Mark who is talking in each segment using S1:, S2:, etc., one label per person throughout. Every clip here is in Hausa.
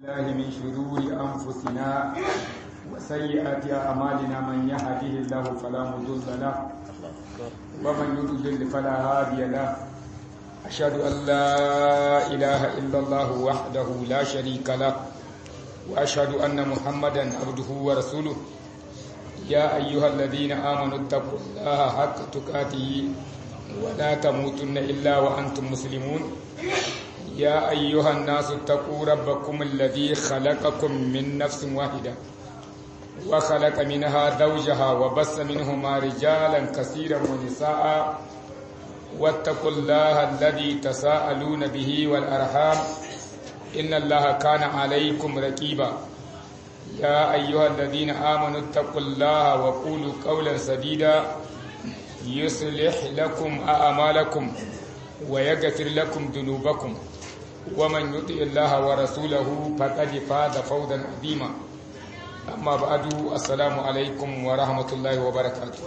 S1: الله من شرور أنفسنا وسيئات أعمالنا من يهده الله فلا مضل له ومن يضلل فلا هادي له أشهد أن لا إله إلا الله وحده لا شريك له وأشهد أن محمدا عبده ورسوله يا أيها الذين آمنوا اتقوا الله حق تقاته ولا تموتن إلا وأنتم مسلمون يا أيها الناس اتقوا ربكم الذي خلقكم من نفس واحدة وخلق منها زوجها وبث منهما رجالا كثيرا ونساء واتقوا الله الذي تساءلون به والأرحام إن الله كان عليكم رقيبا يا أيها الذين آمنوا اتقوا الله وقولوا قولا سديدا يصلح لكم أعمالكم ويغفر لكم ذنوبكم ومن يطع الله ورسوله فقد فاز فوزا عظيما أما بعد السلام عليكم ورحمة الله وبركاته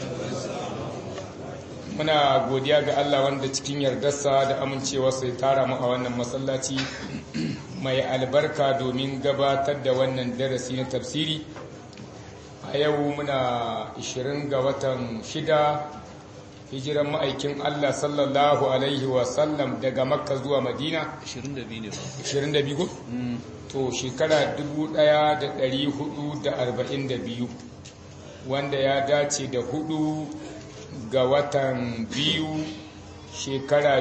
S1: muna godiya ga Allah wanda cikin yardarsa da amincewarsa ya tara mu a wannan masallaci mai albarka domin gabatar da wannan darasi na tafsiri a yau muna 20 ga watan shida hijiran ma'aikin Allah sallallahu alaihi wasallam daga makka zuwa madina
S2: 22 ne ba
S1: 22 ko? to shekara 1442 wanda ya dace da hudu ga watan biyu shekara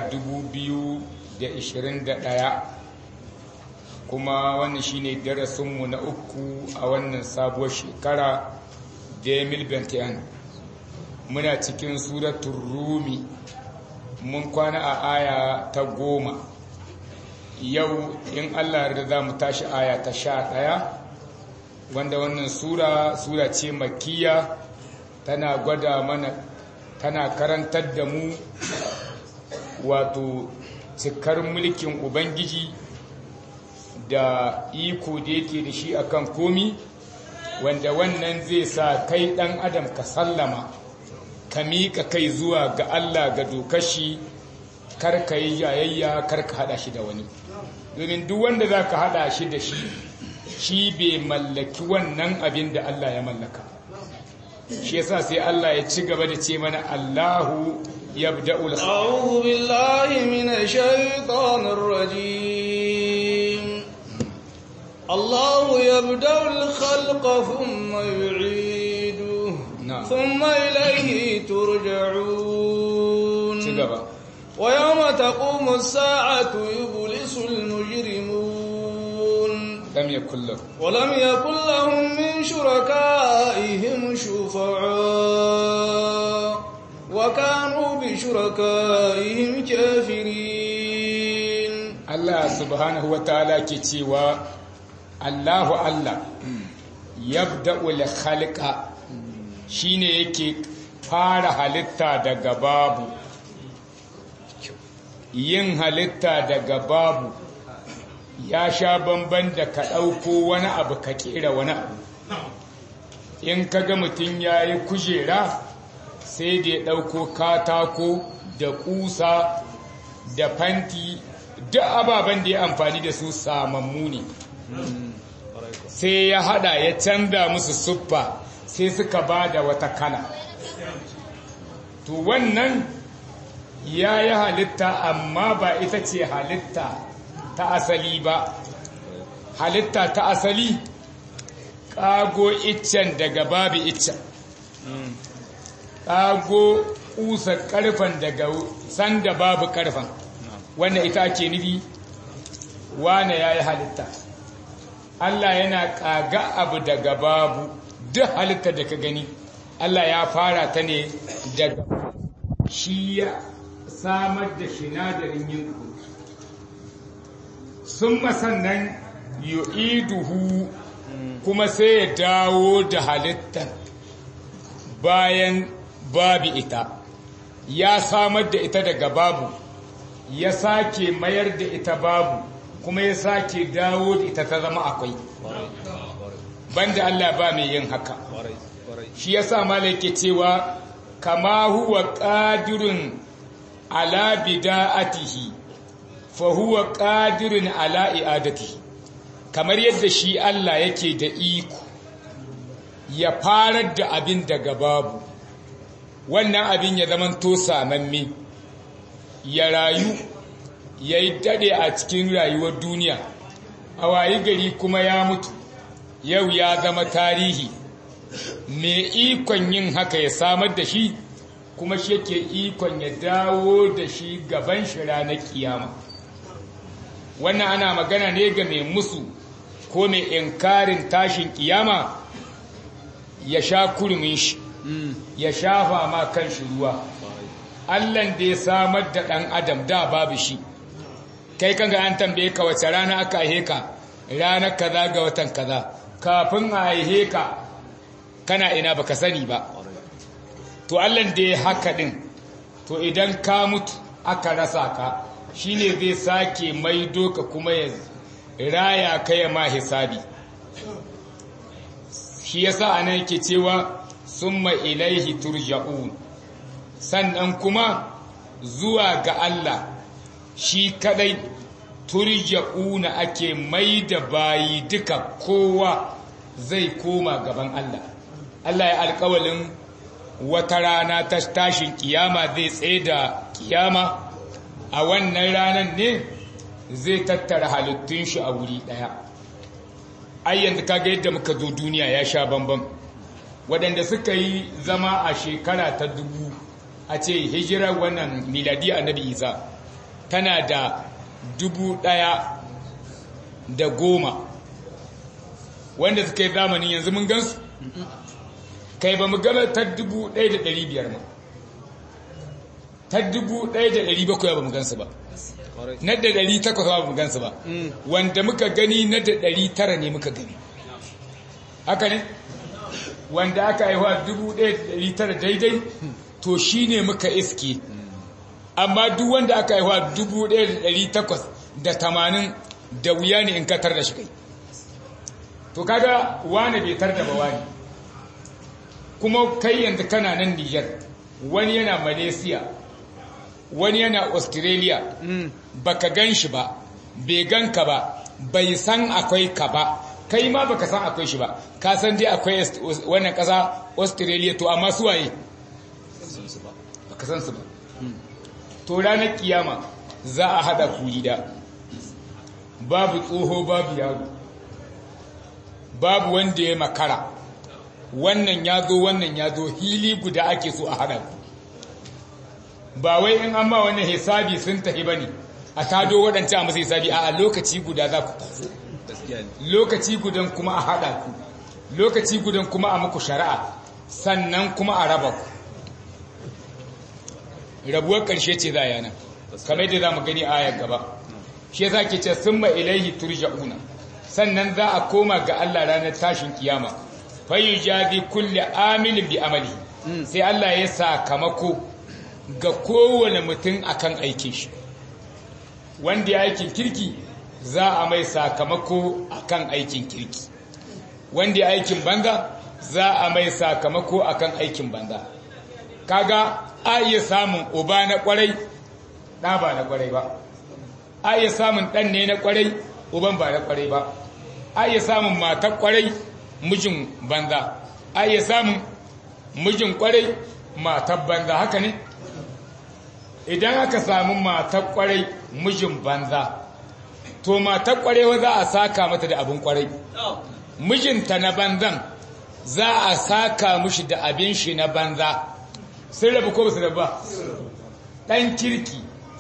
S1: 2021 kuma wannan shine darasinmu na uku a wannan sabuwar shekara demil bentian muna cikin suratun rumi mun kwana a aya ta goma yau in allah da za mu tashi aya ta sha ɗaya wanda wannan sura sura ce makiya tana gwada mana tana karantar da mu wato cikar mulkin ubangiji da iko da yake da shi akan komi wanda wannan zai sa kai ɗan adam ka sallama ka miƙa kai zuwa ga Allah ga dokar shi kar ka yi jayayya kar ka haɗa shi da wani domin duk wanda za ka haɗa shi da shi shi bai mallaki wannan abin da Allah ya mallaka shi yasa sai Allah ya ci gaba da ce mana Allahu yabda'ul
S2: أعوذ بالله من الشيطان الرجيم الله يبدأ الخلق ثم يعيده
S1: نعم.
S2: ثم إليه ترجعون
S1: ci gaba
S2: ويوم تقوم الساعة يبلس المجرمون
S1: lam yakul lahu
S2: ولم يكن لهم من شركائهم شفعاء وكانوا بشركائهم كافرين
S1: Allah subhanahu wa ta'ala ke cewa Allahu Allah yabda'ul khalqa shine yake fara halitta daga babu yin halitta daga babu ya sha bamban da ka ɗauko wani abu ka kera wani abu in ka ga mutum ya yi kujera sai da ya ɗauko katako da ƙusa da fanti duk ababen da ya amfani da su samammu ne sai ya hada ya canza musu siffa sai suka ba da wata kala to wannan ya yi halitta amma ba ita ce halitta ta asali ba halitta ta asali ƙago iccen daga babu iccen ƙago ƙusa ƙarfen daga sanda babu ƙarfen wannan ita ake nufi wane ya yi halitta Allah yana ƙaga abu daga babu duk halitta da ka gani Allah ya fara ta ne daga shi ya samar da sinadarin yin ku sun masannan yu'iduhu kuma sai ya dawo da halittar bayan babu ita ya samar da ita daga babu ya sake mayar da ita babu kuma ya sake dawo da ita ta zama akwai banda Allah ba mai yin haka shi yasa malaka cewa kama huwa qadirun ala bida'atihi fa huwa qadirun ala i'adatihi kamar yadda shi Allah yake da iko ya farar da abin daga babu wannan abin ya zama to samamme ya rayu ya yi dade a cikin rayuwar duniya a wayi gari kuma ya mutu yau ya zama tarihi mai ikon yin haka ya samar da shi kuma shi yake ikon ya dawo da shi gaban shi ranar kiyama wannan ana magana ne ga mai musu ko mai inkarin tashin kiyama ya sha kurmin shi ya shafa ma kan shi ruwa allan da ya samar da ɗan adam da babu shi kai kan ga an tambaye ka wace rana aka aihe ka ranar kaza ga watan kaza kafin a aihe ka kana ina baka sani ba to allan da ya haka din to idan ka mutu aka rasa ka shine zai sake maido ka kuma ya raya ka ya ma hisabi shi yasa anan yake cewa summa ilaihi turja'un sannan kuma zuwa ga Allah shi kadai turja'una ake mai da bayi duka kowa zai koma gaban Allah Allah ya alkawalin wata rana ta tashin kiyama zai tsaye da kiyama a wannan ranar ne zai tattara halittun shi a wuri daya ayyan kaga yadda muka zo duniya ya sha bambam waɗanda suka yi zama a shekara ta dubu a ce hijirar wannan miladi annabi isa tana da dubu ɗaya da goma wanda suka yi zamanin yanzu mun gansu kai ba mu gaba ta dubu ɗaya da ɗari biyar ma ta dubu ɗaya da ɗari bakwai ba mu gansu ba na da ɗari takwas ba mu gansu ba wanda muka gani na da ɗari tara ne muka gani haka ne wanda aka haihuwa dubu ɗaya da ɗari tara daidai to shi ne muka iske amma duk wanda aka haihuwa dubu ɗaya da ɗari takwas da tamanin da wuya ne in katar da shi kai to kaga wane bai tar da ba wani kuma kai yanzu kana nan Nijar wani yana Malaysia wani yana Australia baka gan shi ba bai gan ka ba bai san akwai ka ba kai ma baka san akwai shi ba ka san dai akwai wannan kasa Australia to amma su waye baka san su ba to ranar kiyama za a hada ku gida babu tsoho babu yaro babu wanda ya makara wannan ya zo wannan ya zo hili guda ake so a hada ku ba wai in an ma wannan hisabi sun tafi bane a tado waɗancan a masa hisabi a lokaci guda za ku taso lokaci gudan kuma a hada ku lokaci gudan kuma a muku shari'a sannan kuma a raba ku rabuwar ƙarshe ce za yana kamar yadda za mu gani a ayar gaba shi za ke ce sun ilaihi turja'una sannan za a koma ga Allah ranar tashin kiyama fayu jazi kulle amilin bi amali sai Allah ya sakamako ga kowane mutum akan aikin shi wanda ya aikin kirki za a mai sakamako akan aikin kirki wanda ya aikin banza za a mai sakamako akan aikin banza kaga a iya samun uba na kwarai ɗa ba na kwarai ba a iya samun ɗan ne na kwarai uban ba na kwarai ba a iya samun matar kwarai mijin banza a iya samun mijin kwarai matar banza haka ne idan aka samu matar kwarai mijin banza to matar kwarai za a saka mata da abin kwarai mijinta na banzan za a saka mushi da abin shi na banza sun rabu ko ba su rabu ba ɗan kirki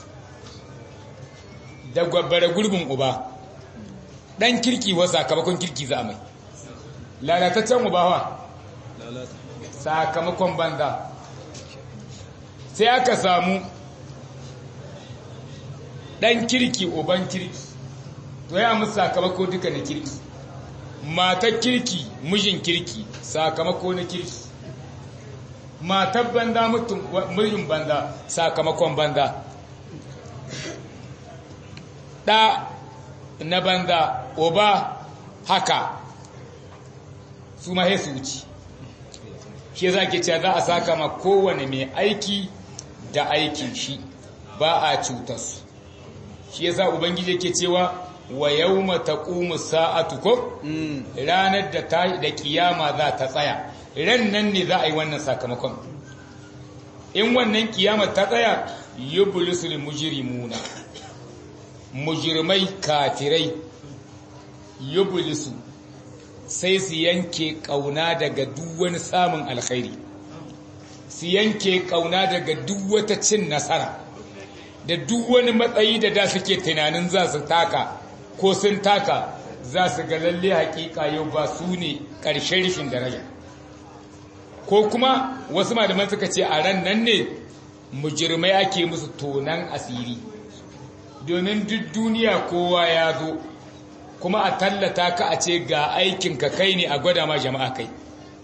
S1: da gwabbara gurbin uba ɗan kirki wa sakamakon kirki za a mai lalataccen uba wa sakamakon banza sai aka samu ɗan kirki uban kirki to ya musu sakamako duka na kirki matar kirki mijin kirki sakamako na kirki matar banza mutum mijin banza sakamakon banza ɗa na banza uba haka su ma su wuce shi za ke cewa za a saka ma kowane mai aiki da aikin shi ba a cutarsu shi yasa ubangiji ke cewa wa yawma taqumu sa'atu ko ranar da ta da kiyama za ta tsaya ran nan ne za a yi wannan sakamakon in wannan kiyama ta tsaya yublisul mujrimuna mujrimai kafirai yublisu sai su yanke kauna daga duk wani samun alkhairi su yanke kauna daga duk wata cin nasara da duk wani matsayi da da suke tunanin za su taka ko sun taka za su ga lalle hakika yau ba su ne ƙarshen rishin daraja ko kuma wasu malaman suka ce a ran nan ne mujirmai ake musu tonan asiri domin duk duniya kowa ya zo kuma a tallata ka a ce ga aikinka kai ne a gwada ma jama'a kai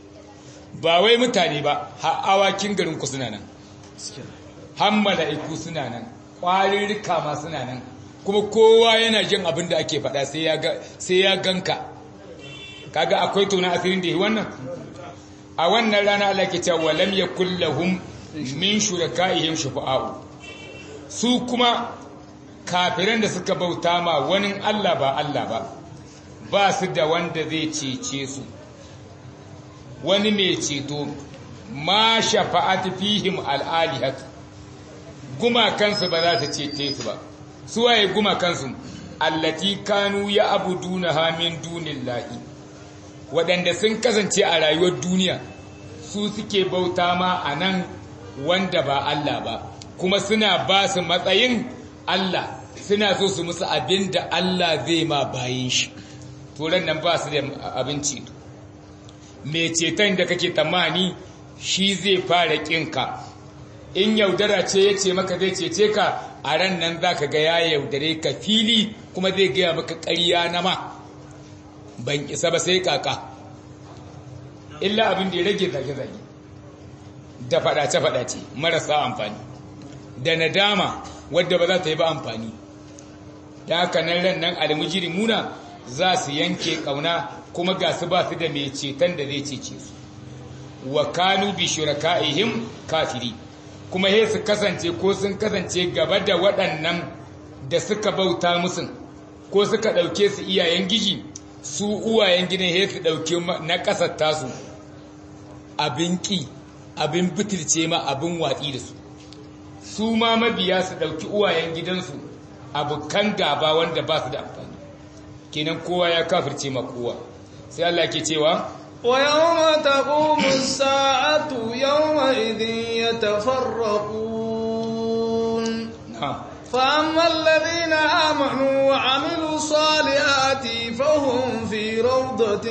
S1: ba wai mutane ba har awakin garin ku suna nan har mala'iku suna nan ƙwarirrika ma suna nan kuma kowa yana jin abin da ake faɗa sai ya ganka kaga akwai tona asirin da yi wannan a wannan rana Allah ke cewa walam yakul lahum min shurakaihim shufa'u su kuma kafiran da suka bauta ma wani Allah ba Allah ba ba su da wanda zai cece su wani mai ceto ma shafa'at fihim al'alihatu gumakansu ba za su cece su ba su waye gumakansu allati kanu ya abuduna hamin dunillahi waɗanda sun kasance a rayuwar duniya su suke bauta ma a nan wanda ba Allah ba kuma suna ba su matsayin Allah suna so su musu abin da Allah zai ma bayin shi turan nan ba su da abinci mai ceton da kake tamani shi zai fara ƙinka in yaudara ce ya ce maka zai cece ka a ran nan za ka ga ya yaudare ka fili kuma zai gaya maka ƙarya na ma ban isa ba sai kaka illa abin da ya rage zage-zage da faɗace-faɗace marasa amfani da nadama wadda ba za ta yi ba amfani da haka nan ran nan almujiri muna za su yanke ƙauna kuma ga su ba su da mai ceton da zai cece su wa kanu bi shuraka'ihim kafiri kuma he su kasance ko sun kasance gaba da waɗannan da suka bauta musun ko suka ɗauke su iyayen giji su uwayen gidan he su ɗauke na ƙasar tasu abin ƙi abin bitirce ma abin watsi da su su ma mabiya su ɗauki uwayen gidansu abokan gaba wanda ba su da amfani kenan kowa ya kafirce ma kowa sai Allah ke cewa
S2: ويوم تقوم الساعة يومئذ يتفرقون
S1: نعم
S2: فأما الذين آمنوا وعملوا الصالحات فهم في روضة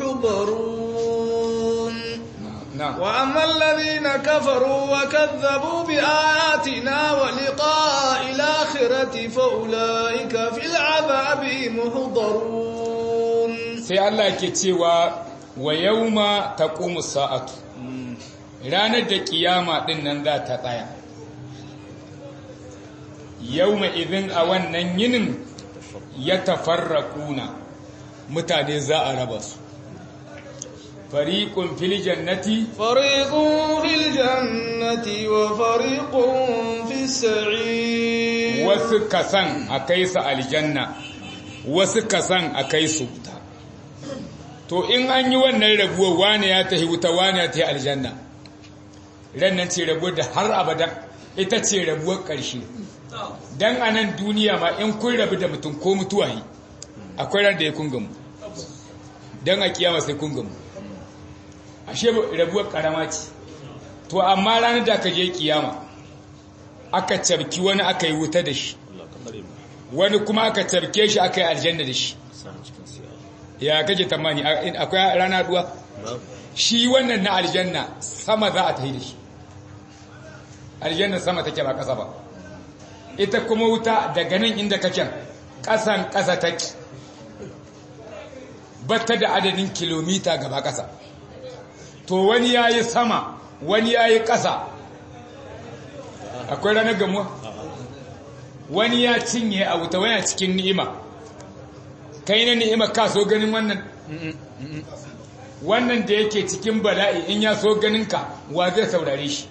S2: يحضرون
S1: نعم
S2: وأما الذين كفروا وكذبوا بآياتنا ولقاء الآخرة فأولئك في العذاب محضرون
S1: sai Allah ke cewa wa yauma taqumu sa'atu ranar da kiyama din nan za ta tsaya yauma idin a wannan yinin ya tafarraquna mutane za a raba su fariqun fil jannati
S2: فريق في الجنة وفريق في السعير
S1: wasu kasan a kai su aljanna wasu kasan a kai su wuta to in an yi wannan rabuwar wane ya tafi wuta wane ya tafi aljanna rannan ce rabuwar da har abada ita ce rabuwar ƙarshe don a nan duniya ma in kun rabu da mutum ko mutuwa yi akwai ran da ya kungamu don a kiyama sai kungamu ashe rabuwar ƙarama ce to amma ranar da aka je kiyama aka cabki wani aka yi wuta da shi wani kuma aka cabke shi aka yi aljanna da shi ya kake tamani akwai rana duwa shi wannan na aljanna sama za a tafi da shi aljanna sama take ba kasa ba ita kuma wuta daga nan inda kake kasan kasa take batta da adadin kilomita gaba kasa to wani yayi sama wani yayi kasa akwai ranar gamuwa wani ya cinye a wuta wani cikin ni'ima kai na ni'ima ka so ganin wannan wannan da yake cikin bala'i in ya so ganin ka wa zai saurare shi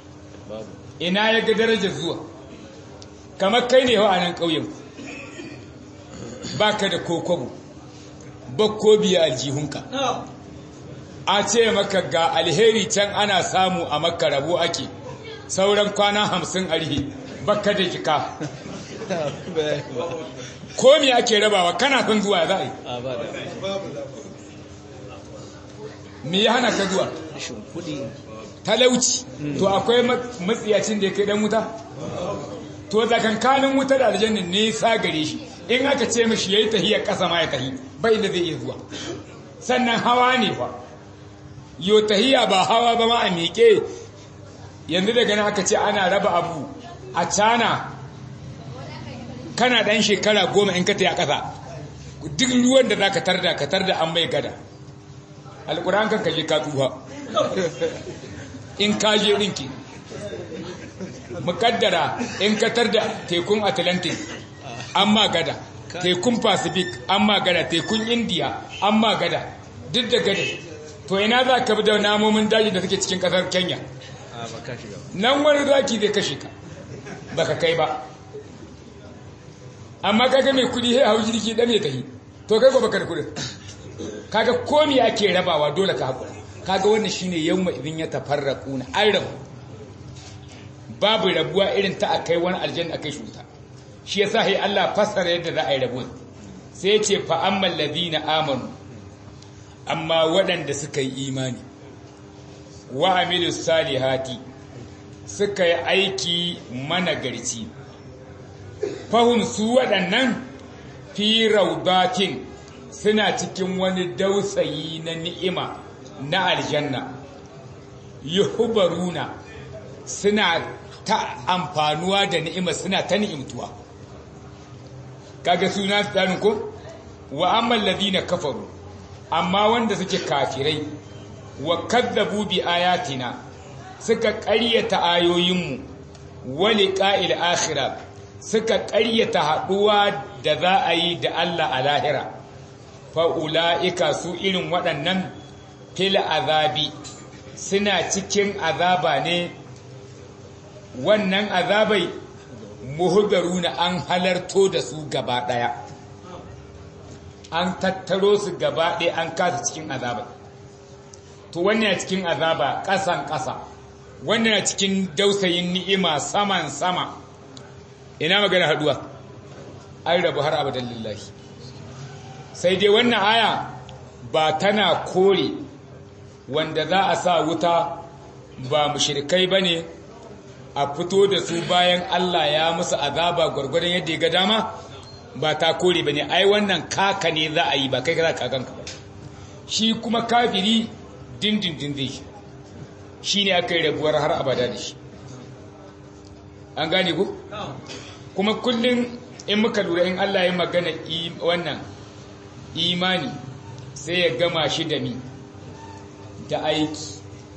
S1: ina ya ga darajar zuwa kamar kai ne a nan ƙauyen baka da kokobo bakko biya aljihunka a ce maka ga alheri can ana samu a maka rabo ake sauran kwana hamsin arhi baka da jika komi ake rabawa kana son zuwa za a yi me ya hana ka zuwa talauci to akwai matsiyacin da ya kai dan wuta to tsakankanin wuta da aljannin nisa gare shi in aka ce mishi yayi tahiya kasa ma ya tahi bai da zai iya zuwa sannan hawa ne fa yo tahiya ba hawa ba ma a miƙe yanzu daga nan aka ce ana raba abu a cana kana dan shekara goma in ka taya kasa duk ruwan da za ka tarda ka tarda an mai gada alƙur'an kan kaje ka tsufa in ka je ɗinki mukaddara in ka tarda tekun atlantic an ma gada tekun pacific an ma gada tekun india an ma gada duk da gada to ina za ka bi da namomin daji da suke cikin ƙasar kenya nan wani zaki zai kashe ka baka kai ba amma kaga mai kudi sai hau jirgi dan ya tahi to kai ko baka da kudin kaga komi ake rabawa dole ka hakura kaga wannan shine yawma idin ya tafarraquna an rabu babu rabuwa irin ta akai wani aljanna akai shuta shi yasa sai Allah fassara yadda za a yi rabuwa sai ya ce fa ammal ladina amanu amma waɗanda suka yi imani wa amilus salihati suka yi aiki managarci fahim su waɗannan fi raudatin suna cikin wani dausayi na ni'ima na aljanna yuhbaruna suna ta amfanuwa da ni'ima suna ta ni'imtuwa kaga suna tsarin ko wa amman ladina kafaru amma wanda suke kafirai wa kadzabu bi ayatina suka ƙaryata ayoyinmu wa liqa'il akhirah suka ƙaryata haɗuwa da za a yi da Allah a lahira fa'ula'ika su irin waɗannan fil azabi suna cikin azaba ne wannan azabai muhudaru na an halarto da su gaba ɗaya an tattaro su gaba ɗaya an kasa cikin azaba to wannan cikin azaba ƙasan ƙasa wannan cikin dausayin ni'ima saman sama ina magana haduwa an rabu har abadan lillahi sai dai wannan aya ba tana kore wanda za a sa wuta ba mushrikai bane a fito da su bayan Allah ya musu azaba gwargwadon yadda ya ga dama ba ta kore bane ai wannan kaka ne za a yi ba kai ka kakanka ba shi kuma kafiri dindindin zai shi ne aka yi rabuwar har abada da shi an gane ku? kuma kullum in muka lura in Allah ya magana wannan imani sai ya gama shi da mi da aiki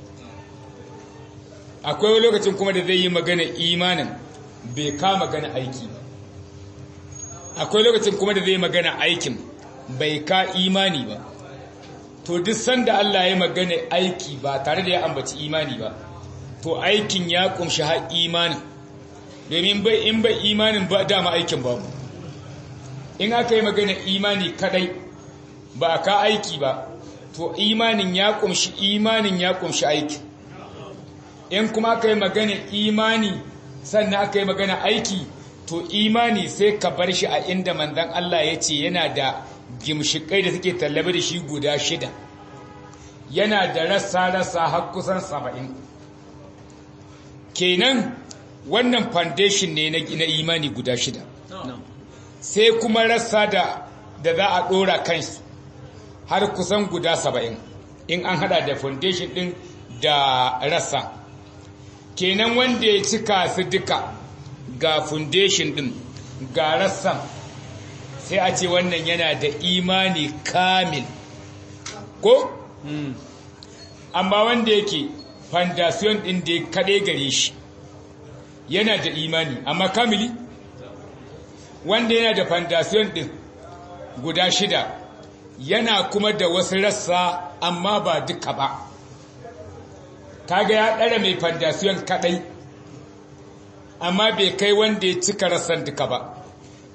S1: akwai lokacin kuma da zai yi magana imanin bai ka magana aiki akwai lokacin kuma da zai magana aikin bai ka imani ba to duk sanda Allah ya magana aiki ba tare da ya ambaci imani ba to aikin ya kumshi har imanin domin bai in bai imanin ba dama aikin babu in aka yi magana imani kadai ba ka aiki ba to imanin ya kumshi imanin ya kumshi aiki in kuma aka yi magana imani sannan aka yi magana aiki to imani sai ka bar shi a inda manzon Allah ya ce yana da gimshikai da suke tallabe da shi guda shida yana da rassa-rassa har kusan saba'in kenan wannan foundation ne na imani guda shida sai kuma rassa da da za a dora kansu har kusan guda saba'in in an hada da foundation din da rassa kenan wanda ya cika su duka ga foundation din ga rassan sai a ce wannan yana da imani kamil ko? amma wanda yake foundation din da ya kaɗe gare shi yana da imani amma kamili wanda yana da foundation din guda shida yana kuma da wasu rassa amma ba duka ba kaga ya ɗara mai foundation kaɗai amma bai kai wanda ya cika rassan duka ba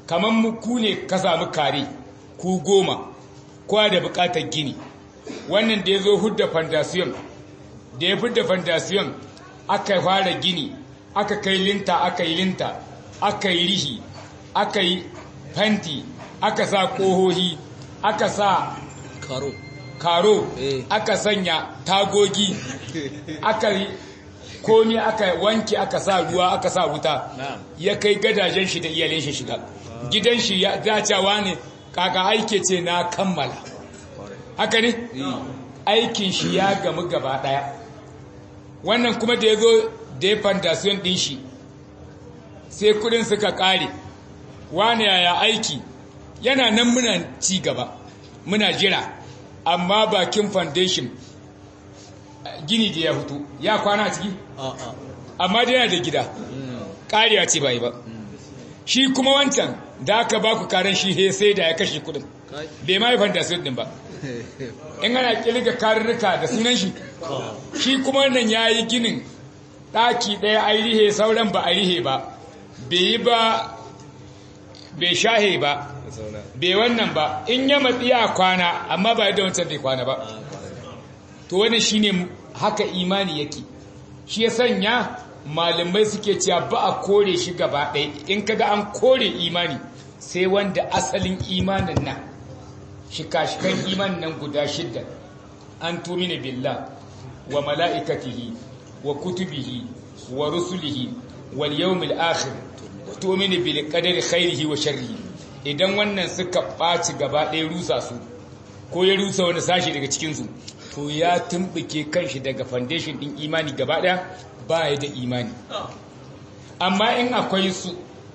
S1: kamar mu ku ne ka samu kare ku goma kowa da bukatar gini wannan da ya zo hudda fondasiyon da ya fidda fondasiyon aka fara gini aka kai linta aka yi linta aka yi rihi aka yi fanti aka sa ƙohohi aka sa
S2: karo
S1: karo
S2: Eh.
S1: aka sanya tagogi aka yi komi aka wanke aka sa ruwa aka sa wuta
S2: Na'am.
S1: ya kai gadajen shi da iyalin shi shiga gidan shi ya dacewa ne kaka aike ce na kammala haka ne aikin shi ya gamu gaba daya wannan kuma da ya zo da ya fantasiyon din shi sai kudin suka kare wane yaya aiki yana nan muna ci gaba muna jira amma bakin foundation eh, gini da ya fito ya kwana a ciki
S2: a'a
S1: amma dai yana da gida ƙariya ce bai ba shi kuma wancan da aka ba ku karen shi he sai da ya kashe kudin
S2: kai
S1: bai ma yi fantasiyon din ba in ana kilga karurruka da sunan shi shi kuma wannan ya yi ginin ɗaki ɗaya a rihe sauran ba a rihe ba bai yi ba bai shahe ba
S2: zauna
S1: bai wannan ba in ya matsi a kwana amma ba yadda wancan bai kwana ba to wannan shine haka imani yake shi ya sanya malamai suke cewa ba a kore shi gaba ɗaya in kaga an kore imani sai wanda asalin imanin nan shika-shikan imanin nan guda shidda an tumina billah wa mala'ikatihi wa kutubihi wa rusulihi wal yawmil akhir wa tumina bil qadari khairihi wa sharrihi idan wannan suka ɓaci gaba ɗaya rusa su ko ya rusa wani sashi daga cikinsu to ya tumbuke kanshi daga foundation ɗin imani gaba ɗaya ba ya da imani amma in akwai su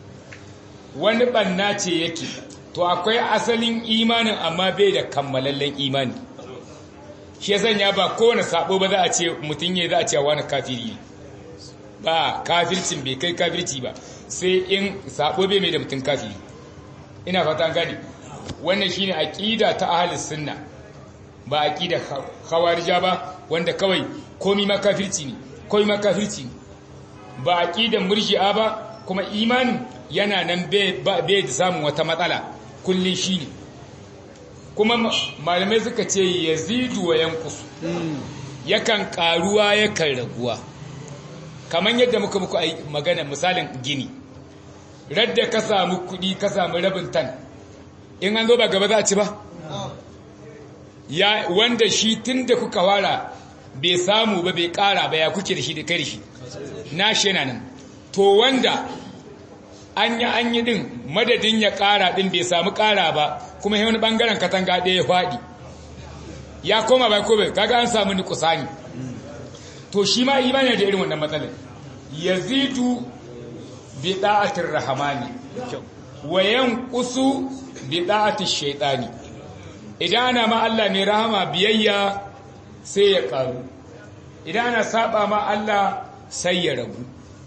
S1: wani ɓanna ce yake to akwai asalin imanin amma bai da kammalallen imani shi ya sanya ba kowane sabo ba za a ce mutum ya za a ce wani kafiri ne ba kafircin bai kai kafirci ba sai in sabo bai mai da mutum kafiri ina fata gani wannan shine aqida ta ahlus sunna ba aqida khawarija ba wanda kawai komi ma kafirci ne komi ma kafirci ne ba aqidan murji'a ba kuma imanin yana nan bai da samun wata matsala kullun shine kuma malamai suka ce yazidu wa yanqus yakan karuwa yakan raguwa kamar yadda muka muku magana misalin gini radda ka samu kudi ka samu rabin tan in an zo ba gaba za a ci ba ya wanda shi tun da kuka wara bai samu ba bai kara ba ya kuke da shi da kai shi na shi yana nan to wanda an yi an yi din madadin ya kara din bai samu kara ba kuma wani bangaren katanga ɗaya ya faɗi ya koma bai ko bai kaga an samu ni kusani to shi ma imani da irin wannan matsalar yazidu bi da'atir rahmani wa yanqusu bi da'atir shaytani idan ana ma Allah ne rahama biyayya sai ya karu idan ana saba ma Allah sai ya ragu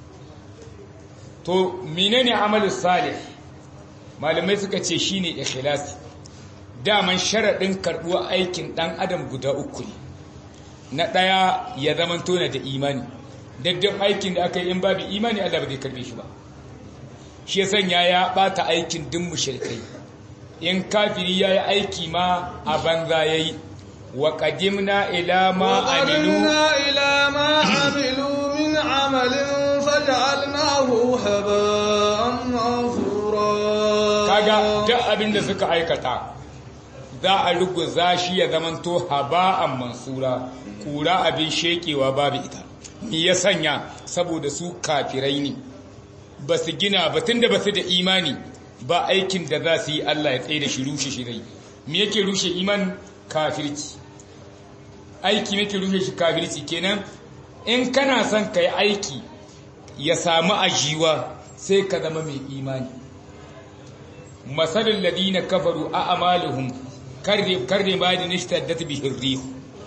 S1: to menene amalus salih malamai suka ce shine ikhlasi daman sharadin karbuwa aikin dan adam guda uku ne na daya ya zaman tona da imani daddan aikin da aka yi in babu imani Allah ba zai karbe shi ba shi ya sanya ya bata aikin din mushrikai in kafiri yayi aiki ma a banza yayi wa qadimna ila ma amilu
S2: ila ma amilu min amalin faj'alnahu haba'an mansura
S1: kaga duk abin da suka aikata za a ruguza shi ya zamanto haba'an mansura kura abin shekewa babu ita me ya sanya saboda su kafirai ne ba su gina ba tun da ba su da imani ba aikin da za su yi Allah ya tsaye da shi rushe shi rai me yake rushe iman kafirci aiki yake rushe shi kafirci kenan in kana son ka yi aiki ya samu ajiwa sai ka zama mai imani masalin ladina kafaru a amalihum karre ba da nishtaddat bihin rihu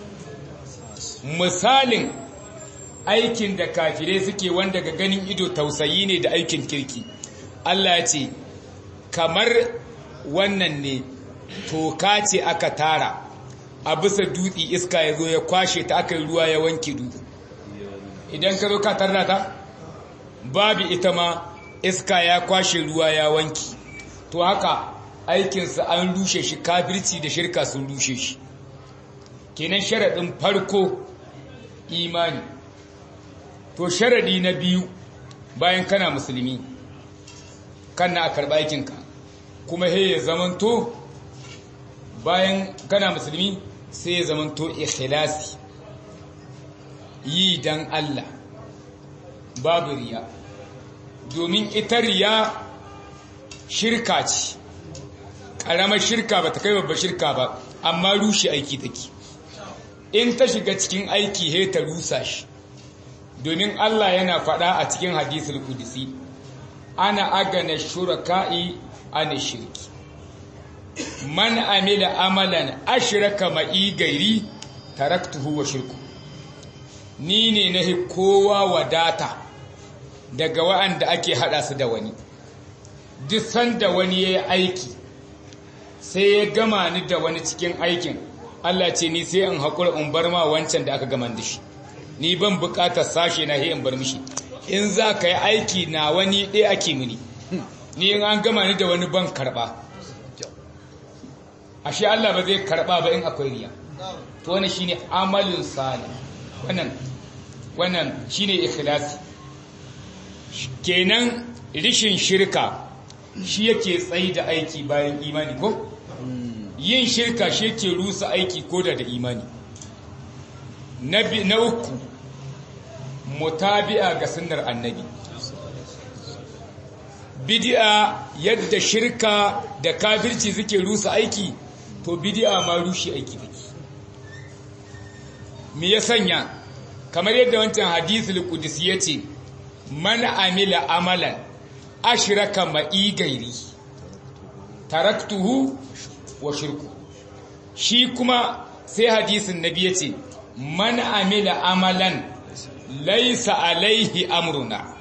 S1: misalin aikin da kafirai suke wanda ga ganin ido tausayi ne da aikin kirki Allah ya ce kamar wannan ne toka ce aka tara a bisa dutse iska ya zo ya kwashe ta aka yi ruwa ya wanke dutse idan ka zo ka tarda ta babu ita ma iska ya kwashe ruwa ya wanki to haka aikinsa an rushe shi kafirci da shirka sun rushe shi kenan sharaɗin farko imani to sharaɗi na biyu bayan kana musulmi kan na a karɓa aikinka kuma he ya zamanto bayan kana musulmi sai ya zamanto ikhlasi yi dan Allah babu riya domin ita riya shirka ce ƙaramar shirka ba ta kai babbar shirka ba amma rushe aiki take in ta shiga cikin aiki he ta rusa shi domin Allah yana faɗa a cikin hadisul kudisi ana agana shuraka'i ana shirki man amila amalan ashraka ma'i gairi taraktuhu wa shirku ni ne na kowa wadata daga wa'anda ake hada su da wani duk sanda wani ya yi aiki sai ya gama ni da wani cikin aikin Allah ce ni sai in haƙura in bar ma wancan da aka gama da shi ni ban buƙatar sashe na in bar mishi in za ka yi aiki na wani ɗaya ake mini ni in an gama ni da wani ban karɓa ashe Allah ba zai karɓa ba in akwai riya to wani shine amalin salih wannan wannan shine ikhlasi kenan rishin shirka shi yake tsayi da aiki bayan imani ko yin shirka shi yake rusa aiki ko da da imani na uku mutabi'a ga sunnar annabi bidi'a yadda shirka da kafirci suke rusa aiki to bidi'a ma rushe aiki take me ya sanya kamar yadda wancan hadisul qudsi yace man amila amalan ashraka ma'i gairi taraktuhu wa shirku shi kuma sai hadisin nabi yace man amila amalan laysa alaihi amruna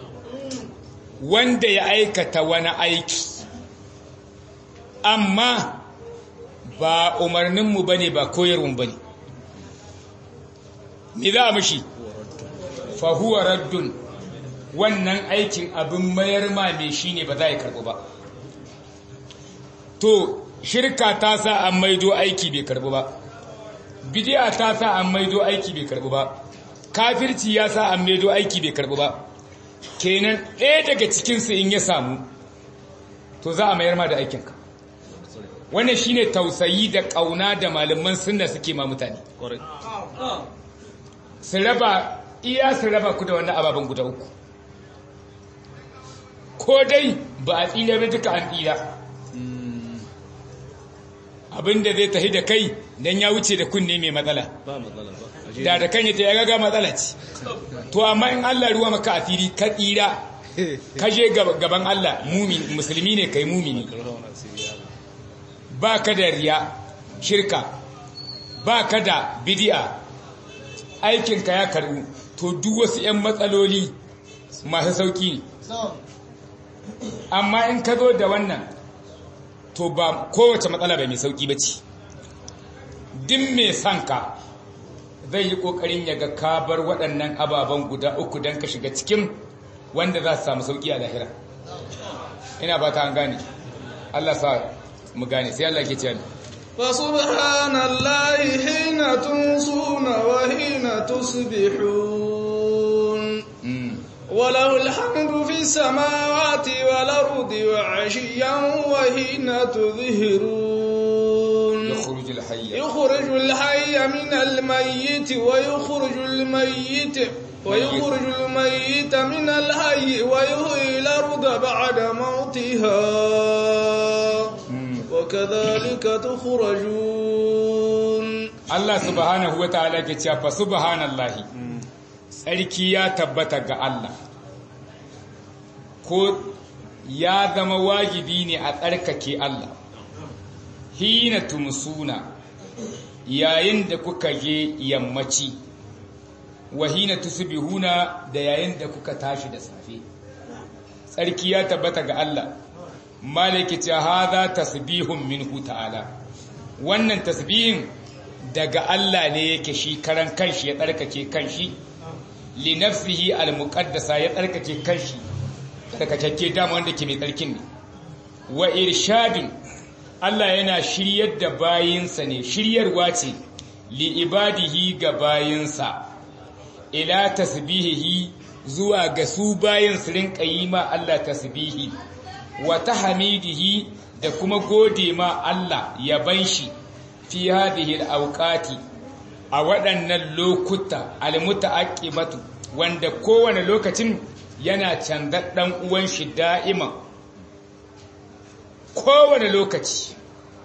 S1: wanda ya aikata wani aiki amma ba umarninmu bane ba koyarwun bane me za a mashi fahuwa raddun wannan aikin abin mayar ma mai shi ne ba za a karɓi ba to shirka ta sa an maido aiki bai karɓi ba bidiya ta sa an maido aiki bai karɓi ba kafirci ya sa an maido aiki bai karɓi ba kenan ɗaya daga cikinsu in ya samu to za a mayar ma da aikinka wannan shine tausayi da ƙauna da malaman sunna suke ma mutane su raba iya su raba ku da wannan ababen guda uku ko dai ba a tsira ba duka an tsira abinda zai tafi da kai don ya wuce da kunne mai matsala da da kan yata ya gaga matsala ce to amma in Allah ruwa maka a fili ka tsira ka je gaban Allah musulmi ne kai mumini ba ka da riya shirka ba ka da bidi'a aikinka ya karbu to duk wasu 'yan matsaloli masu sauki amma in ka zo da wannan to ba kowace matsala bai mai sauki ba ce din mai son ka zai yi ƙoƙarin ya ga kabar waɗannan ababen guda uku don ka shiga cikin wanda za su samu sauki a lahira ina ba ta an gane Allah sa mu gane sai Allah ke ce ni
S2: فسبحان الله حين تنصون وحين تصبحون وله الحمد في السماوات والأرض وعشيا وحين تظهرون
S1: يخرج الحي
S2: يخرج الحي من الميت ويخرج الميت ويخرج الميت من الحي ويحيي الأرض بعد موتها وكذلك تخرجون
S1: Allah subhanahu wa ta'ala ke cewa fa subhanallahi tsarki ya tabbata ga Allah ko ya zama wajibi ne a tsarkake Allah hina tumsuna yayin da kuka je yammaci wa hina tusbihuna da yayin da kuka tashi da safe tsarki ya tabbata ga Allah malaki ce hadha tasbihun minhu ta'ala wannan tasbihin daga Allah ne yake shi karan kanshi ya tsarkake kanshi li nafsihi al muqaddasa ya tsarkake kanshi tsarkake dama wanda ke mai tsarkin ne wa irshadin Allah yana shiryar da bayinsa ne shiryarwa ce li ibadihi ga bayinsa ila tasbihihi zuwa ga su bayin su rinka yi ma Allah tasbihi wa tahmidihi da kuma gode ma Allah yaban shi fi hadhihi al-awqati a waɗannan lokuta al-muta'aqqibatu wanda kowane lokacin yana canza dan uwan shi da'iman kowane lokaci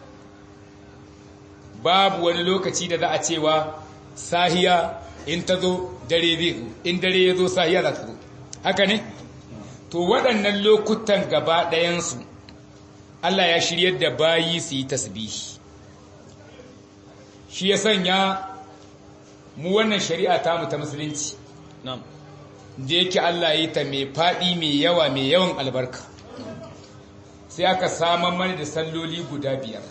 S1: babu wani lokaci da za a cewa sahiya in ta zo dare zai zo in dare ya zo sahiya za ta zo haka ne to waɗannan lokutan gaba ɗayansu Allah ya shiryar da bayi su yi tasbihi shi ya sanya mu wannan shari'a ta mu ta musulunci da yake Allah yi ta mai faɗi mai yawa mai yawan albarka sai aka saman mana da salloli guda biyar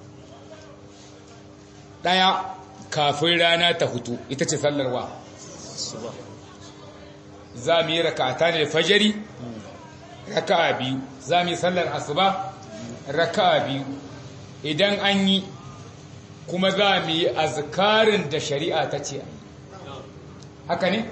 S1: ɗaya kafin rana ta hutu ita ce sallarwa za mu yi rakata ne fajari raka'a biyu za mu yi sallar asuba raka'a biyu idan an yi kuma za mu yi azkarin da shari'a ta ce haka ne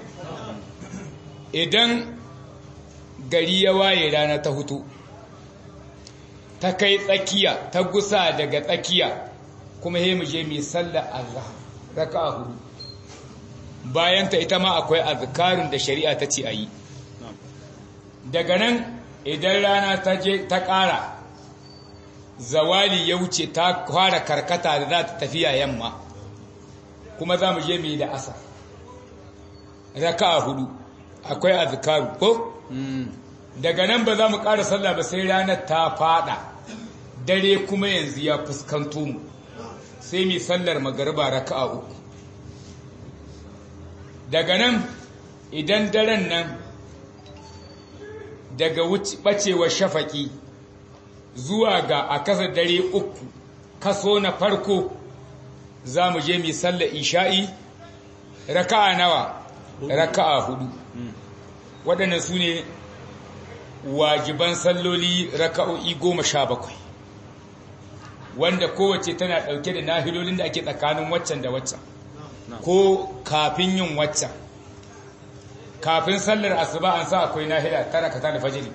S1: idan gari ya waye rana ta hutu ta kai tsakiya ta gusa daga tsakiya kuma he mu je mu sallar azhar raka'a hudu bayan ta ita ma akwai azkarin da shari'a ta ce ayi daga nan idan rana ta je ta ƙara zawali ya wuce ta fara karkata da za ta tafiya yamma kuma za mu je mu yi da asar raka'a hudu akwai azkaru ko daga nan ba za mu ƙara sallah ba sai ranar ta fada dare kuma yanzu ya fuskanto mu sai mu sallar magariba raka'a uku daga nan idan daren nan daga ɓacewar shafaki zuwa ga a kasa dare uku kaso na farko za mu je mu sallar isha'i raka'a nawa raka'a hudu waɗannan su ne wajiban salloli raka'o'i goma sha bakwai wanda kowace tana ɗauke da nahilolin da ake tsakanin waccan da waccan ko kafin yin waccan kafin sallar asuba an sa akwai nahila tara ka da fajiri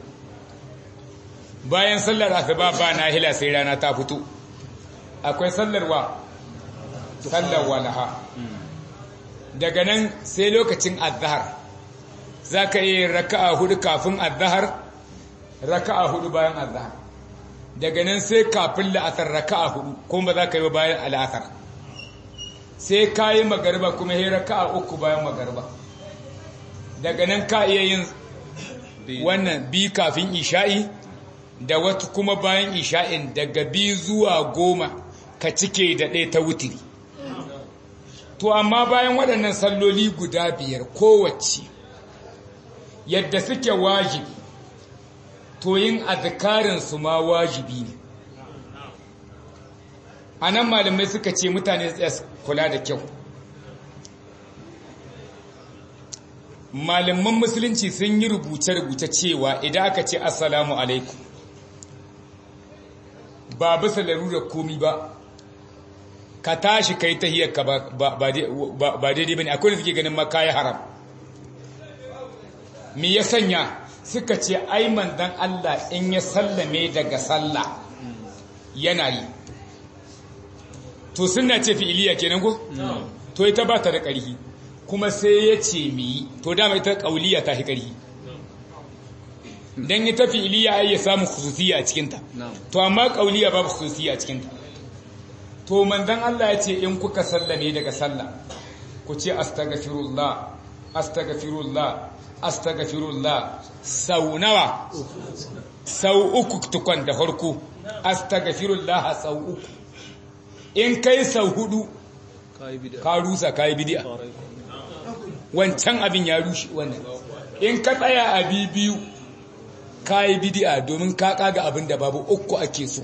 S1: bayan sallar asuba ba nahila sai rana ta fito akwai sallar wa sallar walaha daga nan sai lokacin azhar za ka yi raka'a hudu kafin azhar raka'a hudu bayan azhar daga nan sai kafin la'asar raka'a hudu kuma ba za ka yi bayan al'asar sai ka yi magarba kuma yi raka'a uku bayan magarba daga nan ka iya yin wannan bi kafin isha'i da wata kuma bayan isha'in daga bi zuwa goma ka cike da ɗaya ta wutiri to amma bayan waɗannan salloli guda biyar kowace yadda suke wajibi to yin azkarinsu ma wajibi ne a nan malamai suka ce mutane tsaye kula da kyau malaman musulunci sun yi rubuce-rubuce cewa idan aka ce assalamu alaikum ba bisa larurar komi ba ka tashi kai tahiyarka ba daidai ba ne akwai da suke ganin makayi haram me ya sanya suka ce ai manzon Allah in ya sallame daga sallah yana yi to suna ce fi'iliya kenan ko to ita ba ta da ƙarfi kuma sai ya ce mi yi to dama ita ƙauliya ta fi ƙarfi dan ita fi'iliya ai ya samu khususiyya a cikin ta to amma ƙauliya babu khususiyya a cikin ta to manzon Allah ya ce in kuka sallame daga sallah ku ce astaghfirullah astaghfirullah astaghfirullah sau nawa sau uku tukwan da farko astaghfirullah sau uku in kai sau hudu ka rusa kai bid'a wancan abin ya rushe wannan in ka tsaya a biyu kai bid'a domin ka kaga abin da babu uku ake so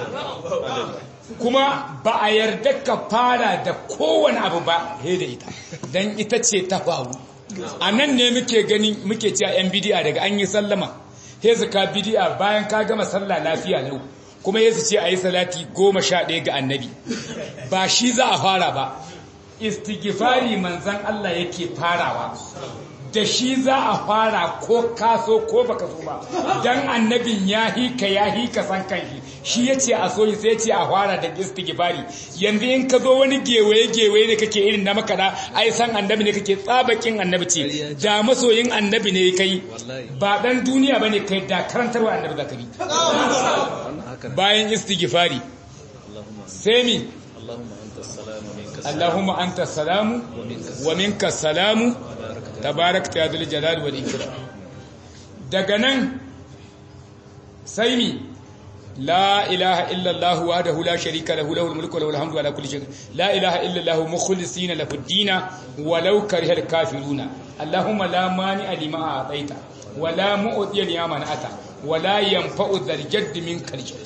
S1: kuma ba a yarda ka fara da kowane abu ba he da ita dan ita ce ta faru a nan ne muke gani muke cewa yan bidiya daga an yi sallama he ka bid'a bayan ka gama sallah lafiya lau kuma yesu ce ayi salati goma sha ɗaya ga annabi ba shi za a fara ba istighfari manzan Allah yake farawa da shi za a fara ko kaso ko baka so ba dan annabin ya hika ya hika san kanshi shi yace a so sai yace a fara da istighfari yanzu in ka zo wani gewaye gewaye ne kake irin na makada ai san annabi ne kake tsabakin annabi ce da masoyin annabi ne kai ba dan duniya bane kai da karantarwa annabi zakari bayan istighfari sai mi اللهم أنت السلام ومنك السلام تبارك يا ذو الجلال والإكرام daga nan sai mi la ilaha illallah wahdahu la sharika lahu lahul mulku wa lahul hamdu ala kulli shay la ilaha illallah mukhlisina lahu ad-din walau karihal kafiruna allahumma la mani'a lima a'taita wa la mu'tiya lima man'ata wa la yanfa'u dhal jadd minkal jadd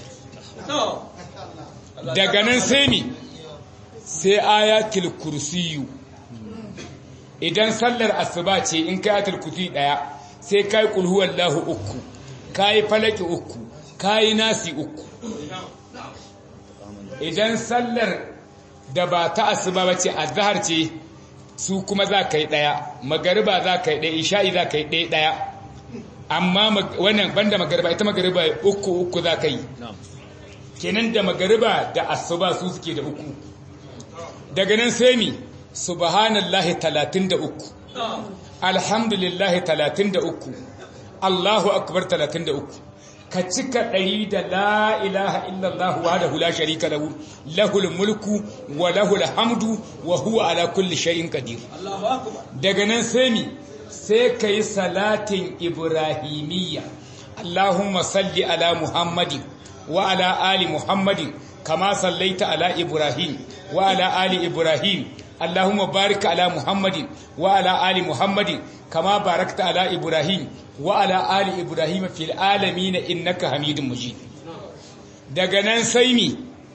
S1: daga nan sai mi sai ayatul kursiyu idan sallar asuba ce in kai ayatul kursi daya sai kai kul huwallahu uku kai falaki uku kai nasi uku idan sallar da ba ta asuba bace azhar ce su kuma za kai daya magariba za kai daya isha'i za kai daya daya amma wannan banda magariba ita magariba uku uku za kai kenan da magariba da asuba su suke da uku daga nan sai mi subhanallahi 33 alhamdulillahi 33 Allahu akbar 33 ka cika ɗari da la ilaha illallah wahdahu la sharika lahu lahul mulku wa lahul hamdu wa huwa ala kulli shay'in qadir daga nan sai mi sai kai salatin ibrahimiyya Allahumma salli ala muhammadin wa ala ali muhammadin كما صليت على إبراهيم وعلى آل إبراهيم اللهم بارك على محمد وعلى آل محمد كما باركت على إبراهيم وعلى آل إبراهيم في العالمين إنك حميد مجيد daga nan sai mi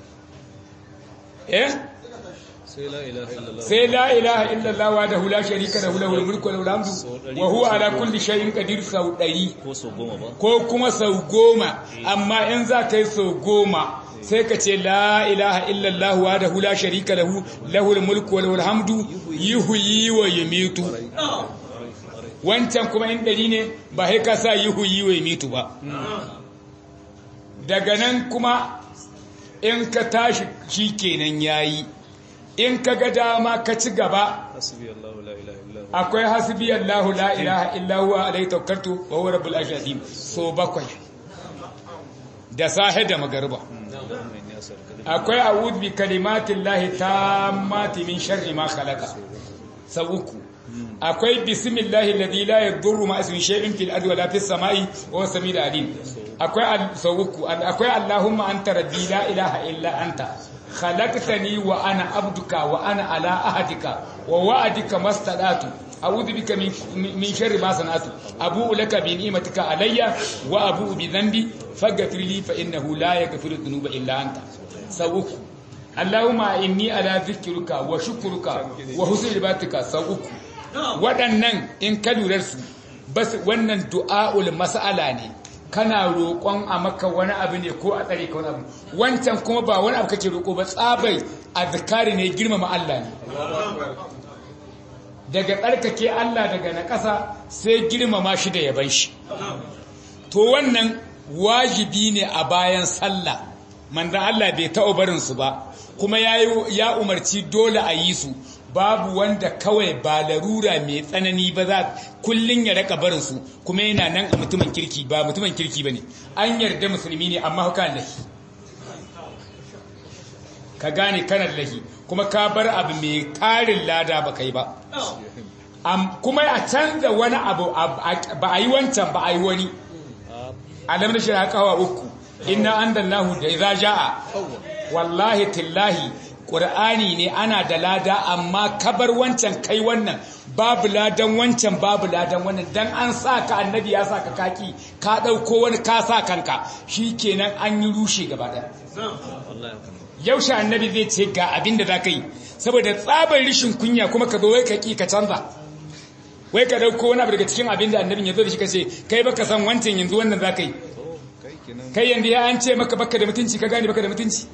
S1: eh sai la ilaha illallah wa da hula sharika da hula mulku wa hamdu wa huwa ala kulli shay'in qadir sau 100 ko kuma sau goma amma in za ka yi sau goma sai ka ce la ilaha illallah wa da hula sharika lahu lahul mulku wa lahul hamdu yuhyi wa yumitu wancan kuma in dari ne ba sai ka sa yuhyi wa yumitu ba daga nan kuma in ka tashi shikenan yayi in ka ga dama ka ci gaba akwai hasbi Allahu la ilaha illa huwa alayhi tawakkaltu wa huwa rabbul arshil so bakwai da sahe da magariba akwai a'udhu bi kalimatin lahi tammati min sharri ma khalaqa sau uku akwai bismillahi alladhi la yadurru ma ismi shay'in fil ardi wala fis samai wa huwa samiul alim akwai sau uku akwai allahumma anta rabbi la ilaha illa anta khalaqtani wa ana abduka wa ana ala ahadika wa wa'adika mastadatu a'udhu bika min min sharri ma sanatu abu'u laka bi ni'matika alayya wa abu'u bi dhanbi faghfir li fa innahu la yaghfiru dhunuba illa anta sawuku allahumma inni ala dhikruka wa shukruka wa husni ibadatika sawuku waɗannan in ka lura su bas wannan du'aul mas'ala ne kana roƙon a maka wani abu ne ko a tsare ka wani abu wancan kuma ba wani abu kake roƙo ba tsabai azkari ne girmama Allah ne daga tsarkake Allah daga na ƙasa sai girmama shi da yaban shi to wannan wajibi ne a bayan sallah manzan Allah bai taɓa barin su ba kuma ya umarci dole a yi su babu wanda kawai ba larura mai tsanani ba za kullun ya raka barin su kuma yana nan a mutumin kirki ba mutumin kirki bane an yarda musulmi ne amma haka lahi ka gane kanar lahi kuma ka bar abu mai tarin lada ba kai ba kuma a canza wani abu ba a yi wancan ba a yi wani alam na shirya kawa uku inna andallahu da idza jaa wallahi tillahi qur'ani ne ana da lada amma kabar wancan kai wannan babu ladan wancan babu ladan wannan dan an sa ka annabi ya sa ka kaki ka dauko wani ka sa kanka shikenan an yi rushe gaba daya yaushe annabi zai ce ga abin da za ka yi saboda tsabar rishin kunya kuma ka zo wai ka ki ka canza wai ka dauko wani abu daga cikin abin da annabin ya zo da shi kace kai baka san wancan yanzu wannan za ka yi kai yanzu ya an ce maka baka da mutunci ka gane baka da mutunci